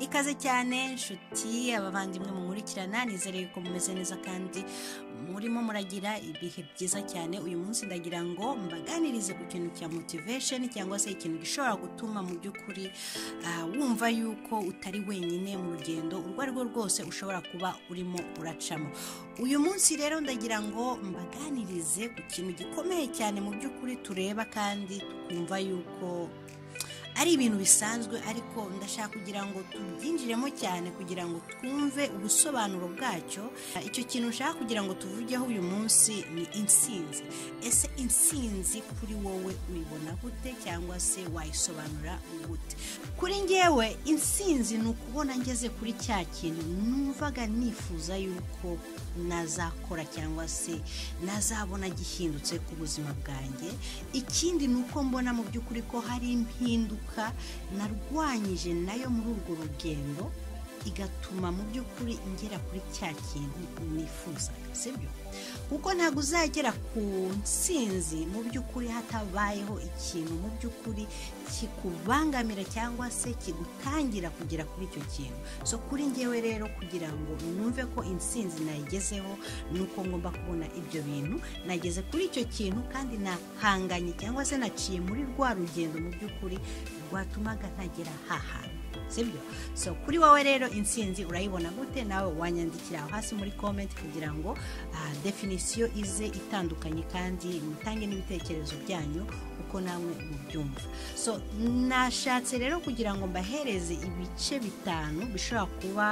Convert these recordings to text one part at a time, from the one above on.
ikaze cyane nshuti abavandimwe mumurikirana nizere ko mumeze neza kandi murimo muragira ibihe byiza cyane uyu munsi ndagira ngo mbaganirize ku kintu cya motivation cyangwa se ikintu gishobora gutuma mu by'ukuri ah, wumva yuko utari wenyine mu rugendo urwo ari rwo rwose ushobora kuba urimo uracamo uyu munsi rero ndagira ngo mbaganirize ku kintu gikomeye cyane mu by'ukuri tureba kandi tukumva yuko ari ibintu bisanzwe ariko ndashaka kugira ngo tubyinjiremo cyane kugira ngo twumve ubusobanuro bwacyo icyo kintu nshaka kugira ngo tuvugeho uyu munsi ni insinzi ese insinzi kuri wowe uyibona gute cyangwa se wayisobanura gute kuri ngewe insinzi ni ukubona ngeze kuri cya kintu numvaga nifuza yuko nazakora cyangwa se nazabona gihindutse ku buzima bwanjye ikindi ni uko mbona mu by'ukuri ko hari impinduka narwanyije nayo muri urwo rugendo igatuma mu by'ukuri ngera kuri cya kintu nifuza sibyo kuko ntabwo uzagera ku nsinzi mu by'ukuri hatabayeho ikintu mu by'ukuri kikubangamira cyangwa se kigutangira kugera kuri icyo kintu so kuri ngewe rero kugira ngo numve ko insinzi nayigezeho ni uko ngomba kubona ibyo bintu nageze kuri icyo kintu kandi nahanganye cyangwa se naciye muri rwa rugendo mu by'ukuri rwatumaga ntagera hahantu sibyo so kuri wowe rero insinzi urayibona gute nawe wanyandikira aho hasi muri comment kugira ngo ah, definisiyo ize itandukanye kandi mutange n'ibitekerezo byanyu uko namwe mubyumva so nashatse rero kugira ngo mbahereze ibice bitanu bishobora kuba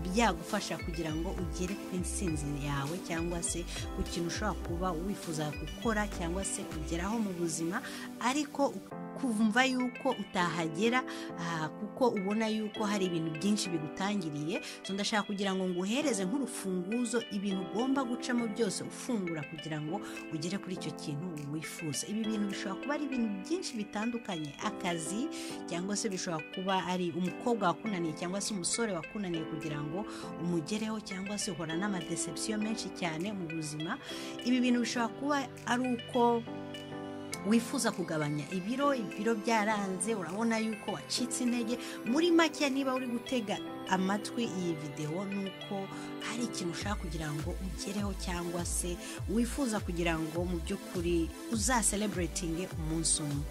byagufasha kugira ngo ugere ku insinzi yawe cyangwa se ku kintu ushobora kuba wifuza gukora cyangwa se kugeraho mu buzima ariko kumva yuko utahagera ah, kuko ubona yuko hari ibintu byinshi bigutangiriye so ndashaka kugira ngo nguhereze nk'urufunguzo ibintu ugomba gucamo byose ufungura kugira ngo ugere kuri icyo kintu wifuza ibi bintu bishobora kuba ari ibintu byinshi bitandukanye akazi cyangwa se bishobora kuba ari umukobwa wakunaniye cyangwa se umusore wakunaniye kugira ngo umugereho cyangwa se uhora n'amadeception menshi cyane mu buzima ibi bintu bishobora kuba ari uko wifuza kugabanya ibiro ibiro byaranze urabona yuko wacitse intege muri make niba uri gutega amatwi iyi videwo ni uko hari ikintu ushaka kugira ngo ugereho cyangwa se wifuza kugira ngo mu by'ukuri uzaseleburetinge umunsi umwe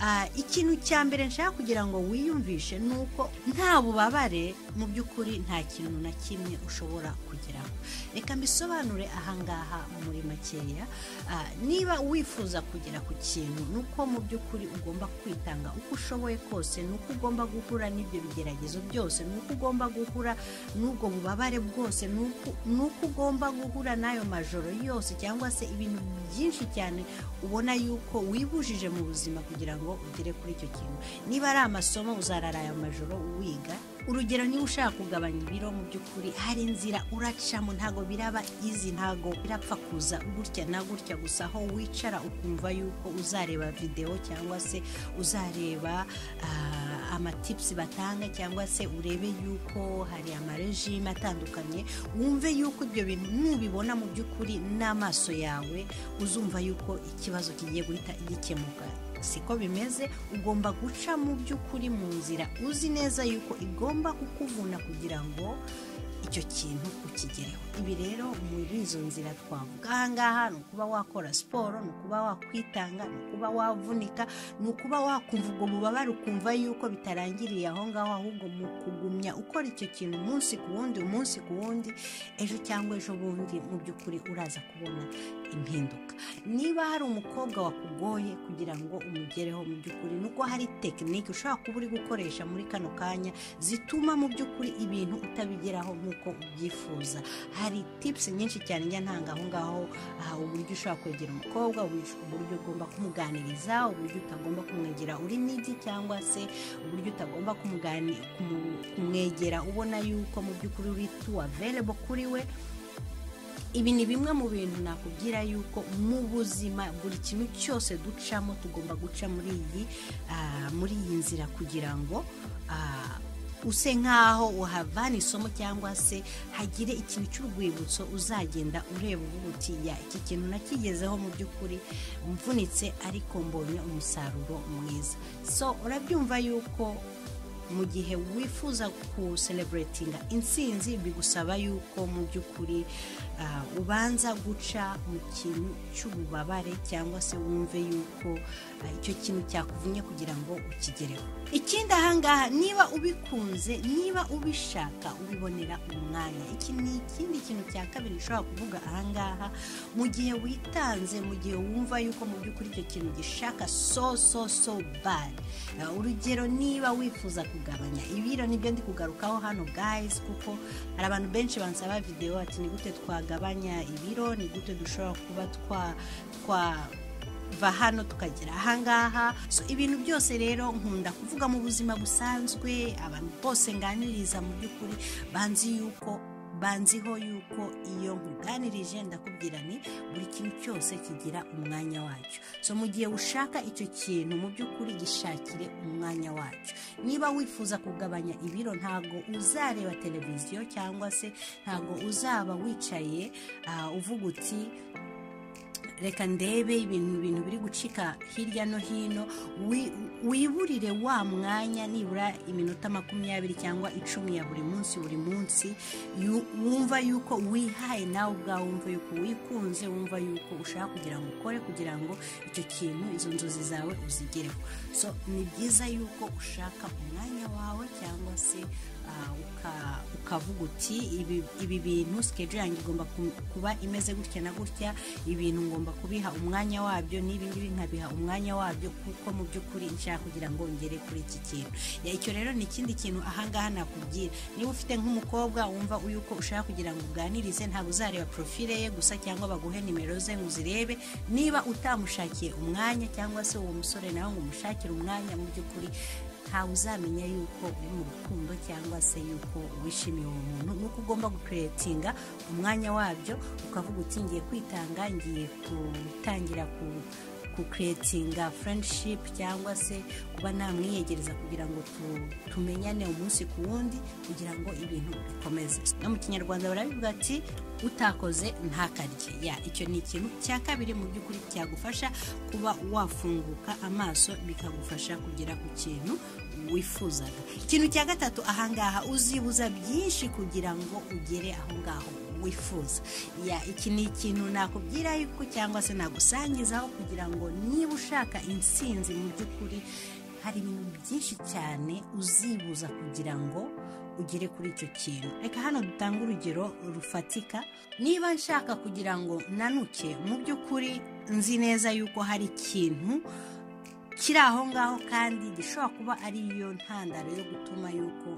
Ah, ikintu cya mbere nshaka kugira ngo wiyumvishe ni uko nta bubabare mu by'ukuri nta kintu na kimwe ushobora kugeraho reka mbisobanure ahangaha muri makeya Ah, niba wifuza kugera ku kintu ni uko mu by'ukuri ugomba kwitanga uko ushoboye kose ni uko ugomba guhura n'ibyo bigeragezo byose ni uko ugomba guhura n'ubwo bubabare bwose ni uko- ni uko ugomba guhura n'ayo majoro yose cyangwa se ibintu byinshi cyane ubona yuko wibujije mu buzima kugira ngo ugere kuri icyo kintu niba ari amasomo uzarara ayo majoro wiga urugero niba ushaka kugabanya ibiro mu by'ukuri hari inzira uracamo ntabwo biraba izi ntabwo birapfa kuza gutya na gutya gusa aho wicara ukumva yuko uzareba videwo cyangwa se uzareba ah, amatipusi batanga cyangwa se urebe yuko hari amarejime atandukanye wumve yuko ibyo bintu nubibona mu by'ukuri n'amaso yawe uzumva yuko ikibazo kigiye guhita gikemuka siko bimeze ugomba guca mu by'ukuri mu nzira uzi neza yuko igomba kukuvuna kugira ngo icyo kintu ukigereho ibi rero muri izo nzira twavuga ahangaha ni ukuba wakora siporo ni ukuba wakwitanga ni ukuba wavunika ni ukuba wakumva ubwo bubabare ukumva yuko bitarangiriye aho ngaho ahubwo mu kugumya ukora icyo kintu umunsi ku wundi umunsi ku wundi ejo cyangwa ejo bundi mu by'ukuri uraza kubona impinduka niba hari umukobwa wakugoye kugira ngo umugereho mu by'ukuri ni uko hari tekinike ushobora kuba uri gukoresha muri kano kanya zituma mu by'ukuri ibintu utabigeraho nk'uko ubyifuza hari tipusi nyinshi cyane njya ntanga aho ngaho aha, uburyo ushobora kwegera umukobwa uburyo uburyo ugomba kumuganiriza uburyo utagomba kumwegera uri nidi cyangwa se uburyo utagomba kumugani- kumu- kumwegera ubona yuko mu by'ukuri uri tu averebo kuri we ibi ni bimwe mu bintu nakubwira yuko mu buzima buri kintu cyose ducamo tugomba guca muri iyi ah, muri iyi nzira kugira ngo ah, use nk'aho uhavana isomo cyangwa se hagire ikintu cy'urwibutso uzagenda ureba uvuga uti ya iki kintu nakigezeho mu by'ukuri mvunitse ariko mbonye umusaruro mwiza so urabyumva yuko mu gihe wifuza kusereburatinga insinzi bigusaba yuko mu by'ukuri ah, ubanza guca mu kintu cy'ububabare cyangwa se wumve yuko ah, icyo kintu cyakuvunnye kugira ngo ukigereho ikindi ahangaha niba ubikunze niba ubishaka ubibonera umwanya iki ni ikindi kintu cya kabiri ushobora kuvuga ahangaha mu gihe witanze mu gihe wumva yuko mu by'ukuri icyo kintu gishaka so so so bad Ah, urugero niba wifuza kugabanya ibiro nibyo ndi kugarukaho hano guys kuko hari abantu benshi bansaba videwo ati ni gute twagabanya ibiro ni gute dushobora kuba twa twa kuva hano tukagera ahangaha So, ibintu byose rero nkunda kuvuga mu buzima busanzwe abantu bose nganiriza mu by'ukuri banzi yuko banziho yuko iyo nkuganirije ndakubwira ni buri kintu cyose kigira umwanya wacyo so mu gihe ushaka icyo kintu mu by'ukuri gishakire umwanya wacyo niba wifuza kugabanya ibiro ntabwo uzareba televiziyo cyangwa se ntabwo uzaba wicaye ah, uvuga uti reka ndebe ibintu ibintu biri gucika hirya no hino wi- wiburire wa mwanya nibura iminota makumyabiri cyangwa icumi ya buri munsi buri munsi yu- wumva yuko wihaye nawe ubwawe wumva yuko wikunze wumva yuko ushaka kugira ngo ukore kugira ngo icyo kintu izo nzozi zawe uzigereho so ni byiza yuko ushaka umwanya wawe cyangwa se ah, uka- ukavuga uti ibi ibi bintu sikejo yanjye igomba ku- kuba imeze gutya na gutya ibintu ngomba kubiha umwanya wabyo n'ibi ngibi nkabiha umwanya wabyo kuko mu by'ukuri nshaka kugira ngo ngere kuri iki kintu Ya, icyo rero ni ikindi kintu ahangaha nakubwira niba ufite nk'umukobwa wumva yuko ushaka kugira ngo uganirize ntabwo uzareba profile ye gusa cyangwa baguhe nimero ze ngo uzirebe niba utamushakiye umwanya cyangwa se uwo musore nawe ngo umushakire umwanya mu by'ukuri ntawe uzamenya yuko uri mu rukundo cyangwa se yuko wishimiye uwo muntu nuko ugomba gukeretinga umwanya wabyo ukavuga uti ngiye kwitanga ngiye gutangira ku kukeretinga friendship cyangwa se kuba namwiyegereza kugira ngo tu- tumenyane umunsi ku wundi kugira ngo ibintu bikomeze no mu kinyarwanda barabivuga ati utakoze ntakarye ya icyo ni ikintu cya kabiri mu by'ukuri cyagufasha kuba wafunguka amaso bikagufasha kugera ku kintu wifuzaga ikintu cya gatatu ahangaha uzibuza byinshi kugira ngo ugere aho ngaho wifuza ya iki ni ikintu nakubwira yuko cyangwa se nagusangizaho kugira ngo niba ushaka insinzi mu by'ukuri hari ibintu byinshi cyane uzibuza kugira ngo ugere kuri icyo kintu reka hano dutange urugero rufatika niba nshaka kugira ngo nanuke mu by'ukuri nzi neza yuko hari ikintu kiri aho ngaho kandi gishobora kuba ari yo ntandaro yo gutuma yuko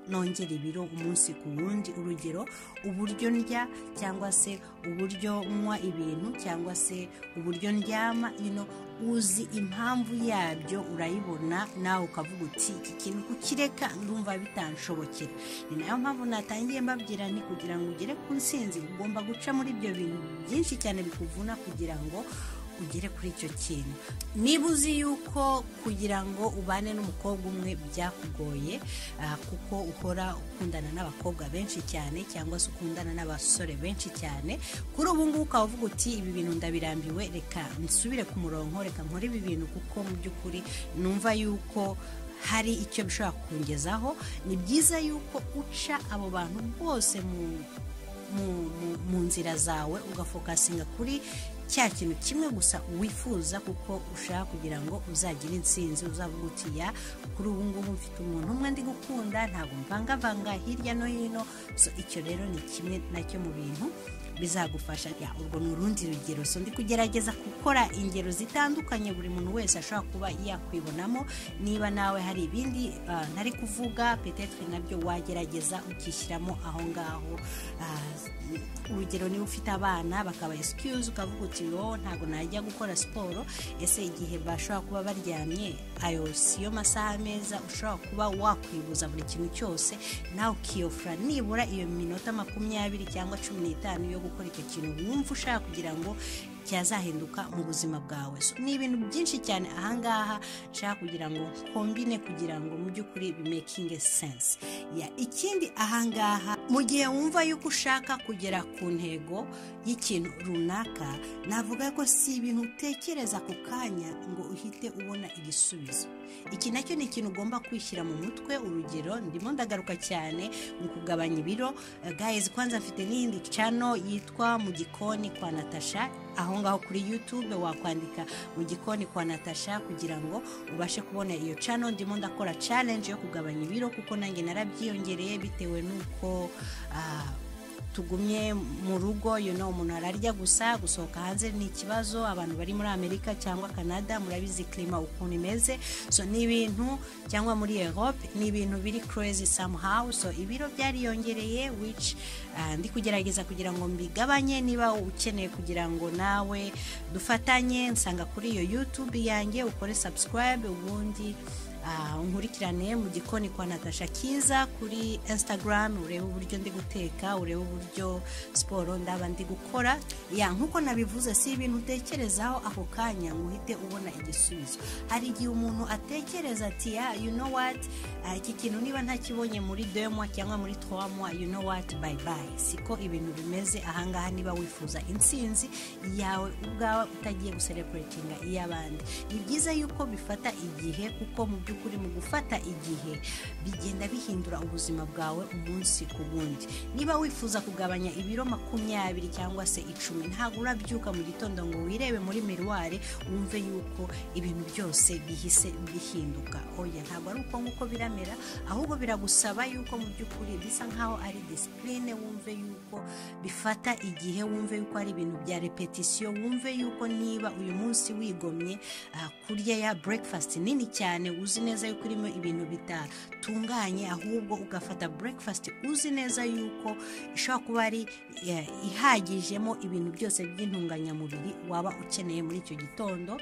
nongera ibiro umunsi ku wundi urugero uburyo ndya cyangwa se uburyo nywa ibintu cyangwa se uburyo ndyama you know, uzi impamvu yabyo urayibona nawe ukavuga uti iki kintu kukireka ndumva bitanshobokera ni nayo mpamvu natangiye mbabwira ni kugira ngo ugere ku nsinzi ugomba guca muri ibyo bintu byinshi cyane bikuvuna kugira ngo ugere kuri icyo kintu niba uzi yuko kugira ngo ubane n'umukobwa umwe byakugoye ah, kuko uhora ukundana n'abakobwa benshi cyane cyangwa se ukundana n'abasore benshi cyane kuri ubu ngubu ukaba uvuga uti ibi bintu ndabirambiwe reka nsubire ku murongo reka nkore ibi bintu kuko mu by'ukuri numva yuko hari icyo bishobora kungezaho ni byiza yuko uca abo bantu bose mu mu- mu- mu nzira zawe ugafokasinga kuri cya kintu kimwe gusa wifuza kuko ushaka kugira ngo uzagire insinzi uzavuga uti ya kuri ubu ngubu mfite umuntu umwe ndi gukunda ntabwo mvangavanga hirya no hino so icyo rero ni kimwe nacyo mu bintu bizagufasha ya urwo ni urundi rugero so ndi kugerageza gukora ingero zitandukanye buri muntu wese ashobora kuba yakwibonamo niba nawe hari ibindi ah, ntari kuvuga petetwe nabyo wagerageza ukishyiramo aho ngaho Ah, urugero niba ufite abana bakaba excuse ukavuga uti "Oh, ntabwo najya gukora siporo ese igihe bashobora kuba baryamye ayo siyo masaha meza ushobora kuba wakwibuza buri kintu cyose nawe ukiyofura nibura iyo minota makumyabiri cyangwa cumi n'itanu yo gukora icyo kintu wumva ushaka kugira ngo cyazahinduka mu buzima bwawe So, ni ibintu byinshi cyane ahangaha nshaka kugira ngo kombine kugira ngo mu by'ukuri bimekinge sense ya ikindi ahangaha mu gihe wumva yuko ushaka kugera ku ntego y'ikintu runaka navuga ko si ibintu utekereza ku kanya ngo uhite ubona igisubizo iki nacyo ni ikintu ugomba kwishyira mu mutwe urugero ndimo ndagaruka cyane mu kugabanya ibiro Eh, guys kwanza mfite n'iyindi cano yitwa mu gikoni kwa natasha aho ngaho kuri youtube wakwandika mu gikoni kwa natasha kugira ngo ubashe kubona iyo cano ndimo ndakora challenge yo kugabanya ibiro kuko nanjye narabyiyongereye bitewe n'uko ah, tugumye mu rugo you know, umuntu ararya gusa gusohoka hanze ni ikibazo abantu bari muri amerika cyangwa canada murabizi klima ukuntu imeze so ni ibintu cyangwa muri europe ni ibintu biri crazy somehow so ibiro byariyongereye which ah, ndi kugerageza kugira ngo mbigabanye niba ukeneye kugira ngo nawe dufatanye nsanga kuri iyo youtube yanjye ukore subscribe ubundi Ah, unkurikirane mu gikoni kwa natasha kiza kuri instagram urebe uburyo ndi guteka urebe uburyo siporo ndaba ndi gukora ya nk'uko nabivuze si ibintu utekerezaho ako kanya ngo uhite ubona igisubizo hari igihe umuntu atekereza ati ya you know what ah, iki kintu niba ntakibonye muri deux mois cyangwa muri trois mois you know what bye bye siko ibintu bimeze ahangaha niba wifuza intsinzi yawe ubwawe utagiye guserepuretinga iy'abandi ni byiza yuko bifata igihe kuko mu by'ukuri mu gufata igihe bigenda bihindura ubuzima bwawe umunsi ku wundi niba wifuza kugabanya ibiro makumyabiri cyangwa se icumi ntabwo urabyuka mu gitondo ngo wirebe muri miruwari wumve yuko ibintu byose bihise bihinduka oya ntabwo ari uko nguko biramera ahubwo biragusaba yuko mu by'ukuri bisa nkaho ari disipurine wumve yuko bifata igihe wumve yuko ari ibintu bya repetisiyo wumve yuko niba uyu munsi wigomye ah, kurya ya breakfast nini cyane uzi neza yuko irimo ibintu bitatunganye ahubwo ugafata breakfast uzi neza yuko ishobora kuba ari eh, ihagijemo ibintu byose by'intunganyamubiri waba ukeneye muri icyo gitondo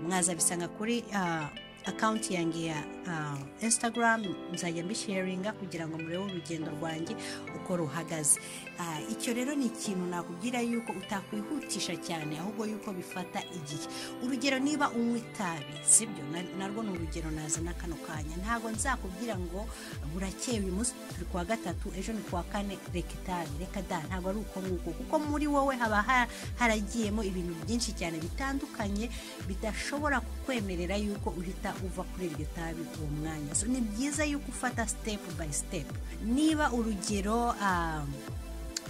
mwazabisanga kuri ah, akawunti yanjye ya ah, instagram nzajya mbisharinga kugira ngo murebe urugendo rwanjye uko ruhagaze Ah, icyo rero ni ikintu nakubwira yuko utakwihutisha cyane ahubwo yuko bifata igihe urugero niba unywa itabi sibyo Na- narwo ni urugero nazana kano kanya ntabwo nzakubwira ngo burakeye uyu munsi turi kuwa gatatu ejo ni kuwa kane reka itabi reka da ntabwo ari uko nguko kuko muri wowe haba ha- haragiyemo ibintu byinshi cyane bitandukanye bidashobora kukwemerera yuko uhita uva kuri iryo tabi uwo mwanya so ni byiza yuko ufata step by step niba urugero ah,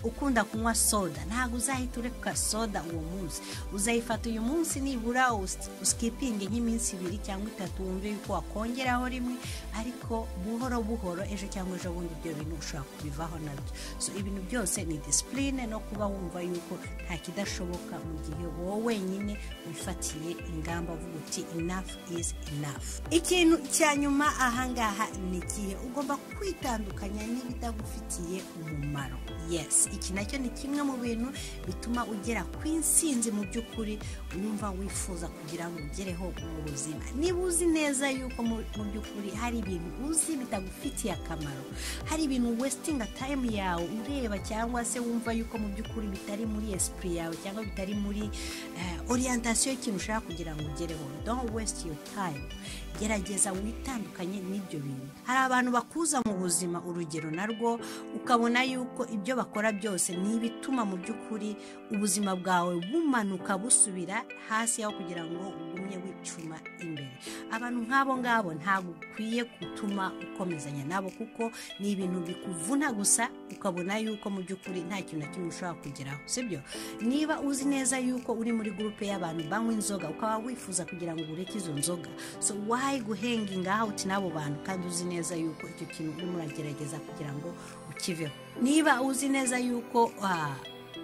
ukunda kunywa soda ntabwo uzahita ureka soda uwo munsi uzayifata uyu munsi nibura us- uskipinge nk'iminsi ibiri cyangwa itatu wumve yuko wakongeraho rimwe ariko buhoro buhoro ejo cyangwa ejo bundi ibyo bintu ushobora kubivaho nabyo so ibintu byose ni disipurine no kuba wumva yuko nta kidashoboka mu gihe wowe wenyine wifatiye ingamba uvuga uti enough is enough ikintu cya nyuma ahangaha ni igihe ugomba kwitandukanya n'ibitagufitiye umumaro yes iki nacyo ni kimwe mu bintu bituma ugera ku intsinzi mu by'ukuri wumva wifuza kugira ngo ugereho mu buzima niba uzi neza yuko mu mu by'ukuri hari ibintu uzi bitagufitiye akamaro hari ibintu wesitinga tayimu yawe ureba cyangwa se wumva yuko mu by'ukuri bitari muri esipuri yawe cyangwa bitari muri eh, orientasiyo y'ikintu ushaka kugira ngo ugereho don't waste your time gerageza witandukanye n'ibyo bintu hari abantu bakuza mu buzima urugero narwo ukabona yuko ibyo bakora byose ni ibituma mu by'ukuri ubuzima bwawe bumanuka busubira hasi aho kugira ngo ugumye wicuma imbere abantu nk'abo ngabo ntabwo ukwiye gutuma ukomezanya nabo kuko ni ibintu bikuvuna gusa ukabona yuko mu by'ukuri nta kintu na kimwe ushobora kugeraho sibyo niba uzi neza yuko uri muri gurupe y'abantu banywa inzoga ukaba wifuza kugira ngo ureke izo nzoga so why guhenginga uti n'abo bantu kandi uzi neza yuko icyo kintu urimo uragerageza kugira ngo ukiveho niba uzi neza yuko ah,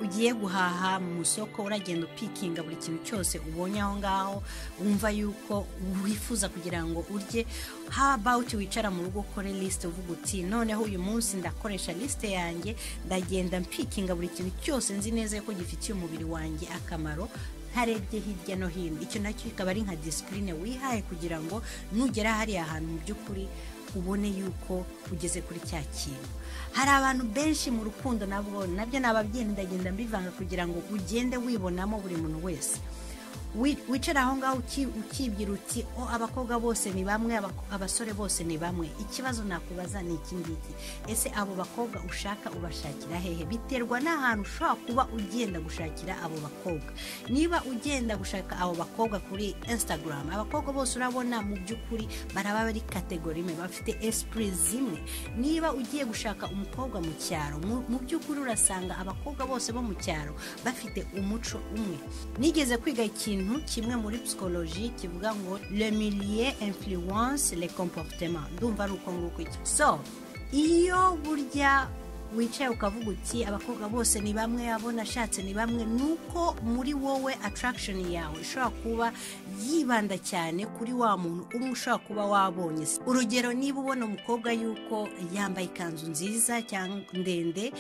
ugiye guhaha mu isoko uragenda upikinga buri kintu cyose ubonye aho ngaho wumva yuko wifuza kugira ngo urye how about wicara mu rugo ukore lisite uvuga uti noneho uyu munsi ndakoresha lisite yanjye ndagenda mpikinga buri kintu cyose nzi neza yuko gifitiye umubiri wanjye akamaro ntarebye hirya no hino icyo nacyo kikaba ari nka disipurine wihaye kugira ngo nugera hariya hantu mu by'ukuri ubone yuko ugeze kuri cya kintu hari abantu benshi mu rukundo nabwo nabyo ni ababyeyi ndagenda mbivanga kugira ngo ugende wibonamo buri muntu wese wicara aho ngaho ukibwira uti o abakobwa bose ni bamwe abasore bose ni bamwe ikibazo nakubaza ni iki ngiki ese abo bakobwa ushaka ubashakira hehe biterwa n'ahantu ushobora kuba ugenda gushakira abo bakobwa niba ugenda gushaka abo bakobwa kuri instagram abakobwa bose urabona mu by'ukuri baraba bari kategori imwe bafite esipuri zimwe niba ugiye gushaka umukobwa mu cyaro mu by'ukuri urasanga abakobwa bose bo mu cyaro bafite umuco umwe nigeze kwiga ikintu kimwe muri psikoloji kivuga ngo le milieu influence le comportement ndumva ari uko nguko iki so iyo burya wicaye ukavuga uti abakobwa bose ni bamwe abo nashatse ni bamwe nuko muri wowe attraction yawe ishobora kuba yibanda cyane kuri wa muntu umwe ushobora kuba wabonye urugero niba ubona umukobwa yuko yambaye ikanzu nziza cyangwa ndende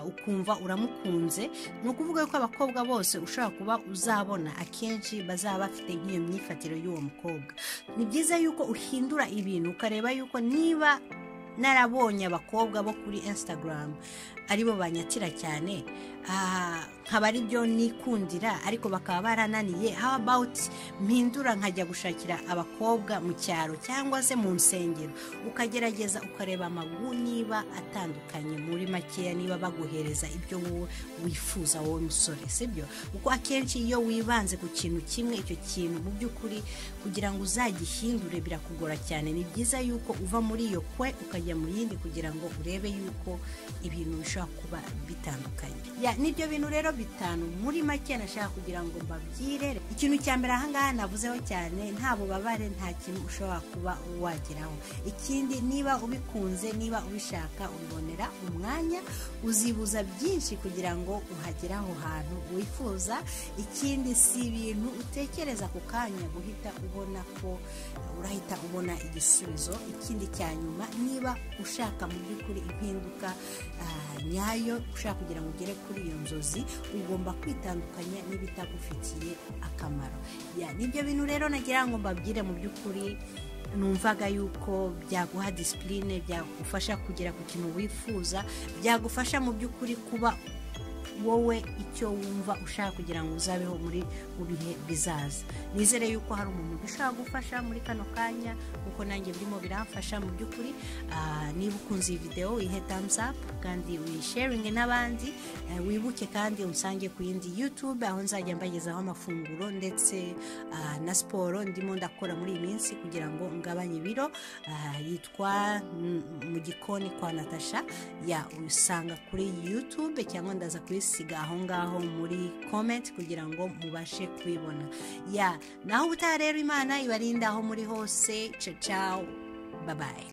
ukumva uramukunze ni ukuvuga ko abakobwa bose ushobora kuba uzabona akenshi bazaba bafite nk'iyo myifatire y'uwo mukobwa ni byiza yuko uhindura ibintu ukareba yuko niba narabonye abakobwa bo kuri instagram aribo banyatira cyane nkaba ari byo nikundira ariko bakaba barananiye how about mpindura nkajya gushakira abakobwa mu cyaro cyangwa se mu nsengero ukagerageza ukareba amagu niba atandukanye muri makeya niba baguhereza ibyo wowe wifuza wowe musore sibyo kuko akenshi iyo wibanze ku kintu kimwe icyo kintu mu by'ukuri kugira ngo uzagihindure birakugora cyane ni byiza yuko uva muri iyo kwe ukajya mu yindi kugira ngo urebe yuko ibintu bishobora kuba bitandukanye nibyo bintu rero bitanu muri make nashaka kugira ngo mbabwire ikintu cya mbere ahangaha navuzeho cyane nta bubabare nta kintu ushobora kuba wageraho ikindi niba ubikunze niba ubishaka ubibonera umwanya uzibuza byinshi kugira ngo uhagere aho hantu wifuza ikindi si ibintu utekereza ku kanya guhita ubona ko urahita ubona igisubizo ikindi cya nyuma niba ushaka mu by'ukuri impinduka nyayo ushaka kugira ngo ugere kuri iyo nzozi ugomba kwitandukanya n'ibitagufitiye akamaro nibyo bintu rero nagira ngo mbabwire mu by'ukuri numvaga yuko byaguha disipurine byagufasha kugera ku kintu wifuza byagufasha mu by'ukuri kuba wowe icyo wumva ushaka kugira ngo uzabeho muri mu bihe bizaza nizere yuko hari umuntu ushaka gufasha muri kano kanya kuko nanjye birimo biramfasha mu by'ukuri niba ukunze iyi videwo ihe thumbs up kandi uyisharinge n'abandi wibuke kandi unsange ku yindi yutube aho nzajya mbagezaho amafunguro ndetse na siporo ndimo ndakora muri iyi minsi kugira ngo ngabanye ibiro yitwa mu gikoni kwa natasha ya usanga kuri yutube cyangwa ndaza kuri siga aho ngaho muri komenti kugira ngo mubashe kubibona ya naho ubutaha rero imana ibarinde aho muri hose cacawu babaye